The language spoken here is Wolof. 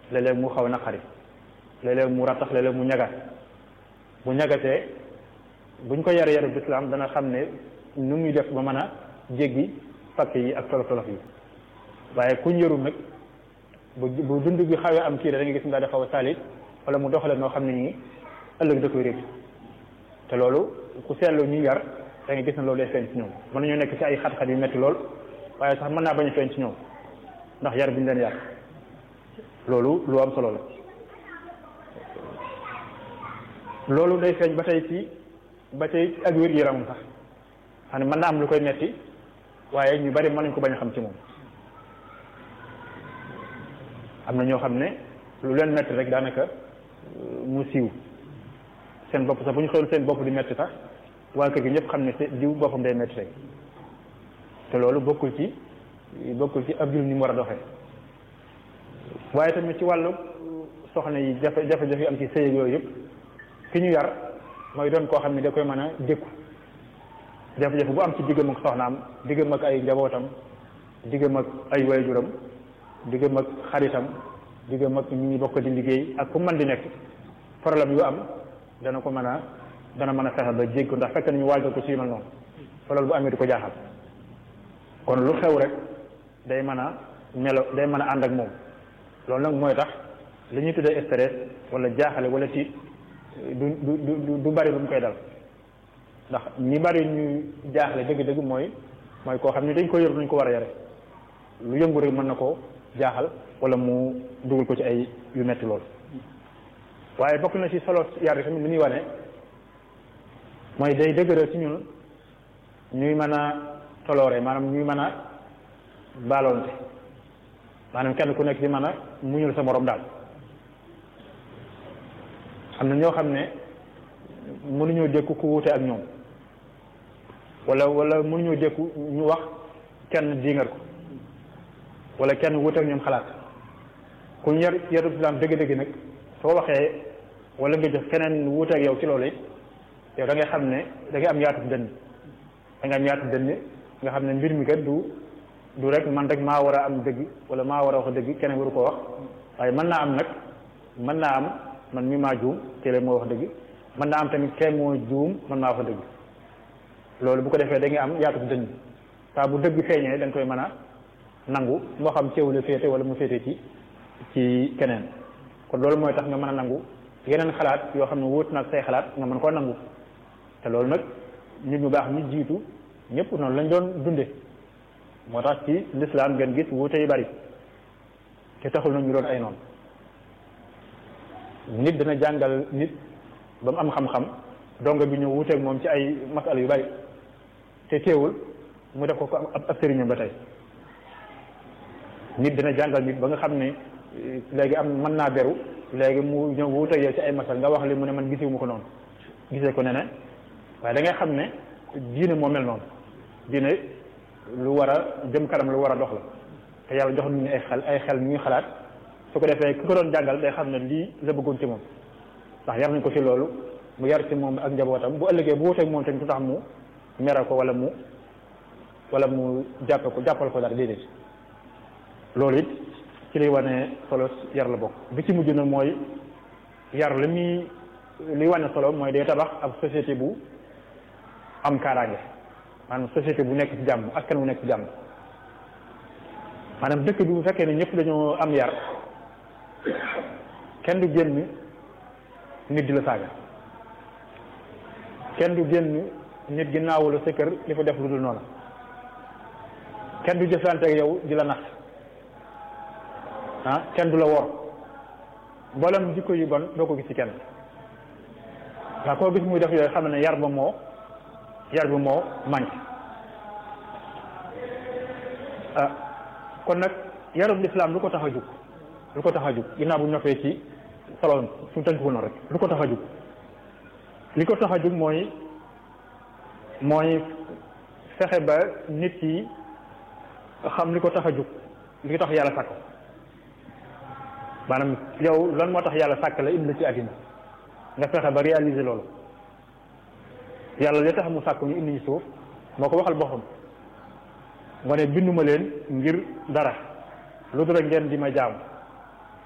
léeg-léeg mu xaw a naqari léeg-léeg mu rattax léeg-léeg mu ñagat bu ñagatee buñ ko yare yare bislaam dana xam ne nu muy def ba mën a jéggi fakk yi ak tolof tolof yi waaye kuñ yarul nag bu bu dund bi xawee am kii da nga gis mu daal di xaw a saalit wala mu doxale noo xam ne nii ëllëg da koy réccu te loolu ku seetlu ñu yar da nga gis ne loolu day feeñ ci ñoom mën nañoo nekk ci ay xat-xat yu metti lool waaye sax mën naa bañ a feeñ ci ñoom ndax yar bi ñu leen yar loolu lu am solo la loolu day feeñ ba tey ci ba tey ak wér yaramam sax xam ne mën naa am lu koy metti waaye ñu bari mën nañ ko bañ a xam ci moom am na ñoo xam ne lu leen metti rek daanaka mu siiw seen bopp sax bu ñu xewul seen bopp di metti sax waa kër gi ñëpp xam ne diw boppam day metti rek te loolu bokkul ci bokkul ci ab jullit ni mu war a doxee waaye tamit ci wàllu soxna yi jafe jafe-jafe yi am ci sëy yooyu yëpp ki ñu yar mooy doon koo xam ne da koy mën a dékku jafe-jafe bu am ci diggam ak soxnaam diggam ak ay njabootam diggam ak ay waajuram diggam ak xaritam diggam ak ñi bokk di liggéey ak ku mën di nekk problème yu am dana ko mën a dana mën a fexe ba jégg ko ndax fekk nañu waajal ko ci yu mel noonu fa loolu bu amee di ko jaaxal kon lu xew rek day mën a melo day mën a ànd ak moom loolu nag mooy tax li ñuy tuddee stress wala jaaxale wala tiit du du du du bari lu mu koy dal ndax ñi bari ñu jaaxle dëgg-dëgg mooy mooy koo xam ne dañ ko yor nañ ko war a yare lu yëngu rek mën na koo jaaxal wala mu dugal ko ci ay yu metti lool waaye bokk na ci solo yar tamit li muy wane mooy day dëgëral ci ñun ñuy mën a toloore maanaam ñuy mën a baaloonte maanaam kenn ku nekk di mën a muñul sa morom daal am na ñoo xam ne mënuñoo dékku ku wuute ak ñoom wala wala mënuñoo dékku ñu wax kenn diingar ko wala kenn wuute ak ñoom xalaat ku yar yaru islam dëgg-dëgg nag soo waxee wala nga jox keneen wuute ak yow ci loolu it yow da ngay xam ne da ngay am yaatu dënn da ngay am yaatu dënn nga xam ne mbir mi kat du du rek man rek maa war a am dëgg wala maa war a wax dëgg keneen waru koo wax waaye mën naa am nag mën naa am man mi maa juum te moo wax dëgg mën naa am tamit kenn moo juum man maa wax dëgg loolu bu ko defee da ngay am yaatu dënn saa bu dëgg feeñee da nga koy mën a nangu moo xam ceew la féete wala mu féete ci ci keneen kon loolu mooy tax nga mën a nangu yeneen xalaat yoo xam ne wóot na ak say xalaat nga mën koo nangu te loolu nag nit ñu baax ñu jiitu ñëpp noonu lañ doon dunde moo tax ci lislaam ngeen gis wuute yu bari te taxul na ñu doon ay noonu nit dana jàngal nit ba mu am xam-xam donga bi ñu wuuteeg moom ci ay masala yu bari te teewul mu def ko ko ab ab sëriñam ba tey nit dana jàngal nit ba nga xam ne léegi am mën naa beru léegi mu ñëw wuuteeg yow ci ay masal nga wax li mu ne man gisee mu ko noonu gisee ko ne ne waaye da ngay xam ne diine moo mel noonu diine lu war a jëm kanam lu war a dox la te yàlla jox nañu ay xel ay xel ñuy xalaat su ko defee ki ko doon jàngal day xam ne lii la bëggoon ci moom ndax yar nañ ko ci loolu mu yar ci moom ak njabootam bu ëllëgee bu wuteeg moom tamit du tax mu mere ko wala mu wala mu jàppe ko jàppal ko dara déedéet loolu it ci liy wane solo yar la bokk bi ci mujj nag mooy yar li muy li wane solo mooy day tabax ab société bu am kaaraange maanaam société bu nekk ci jàmm askan bu nekk ci jàmm maanaam dëkk bi bu fekkee ne ñëpp dañoo am yar kenn du génn nit di la saaga kenn du génn nit ginnaawu la sa kër li fa def lu dul noonu kenn du jëflante ak yow di la nax ah kenn du la wor mboolem jikko yu bon doo ko gis ci kenn waaw koo gis muy def yooyu xam ne yar ba moo yar bi moo manqué ah kon nag yarub lislaam lu ko tax a jug lu ko tax a jug ginnaaw bu ñoppee ci solo su tënk ko noonu rek lu ko tax a jug li ko tax a jug mooy mooy fexe ba nit ki xam li ko tax a jug li tax yàlla sàkk maanaam yow lan moo tax yàlla sàkk la indi la ci àddina nga fexe ba réaliser loolu yàlla li tax mu sàkk ñu indi ñu suuf moo ko waxal boppam nga ne binduma leen ngir dara lu dul ngeen di ma jaam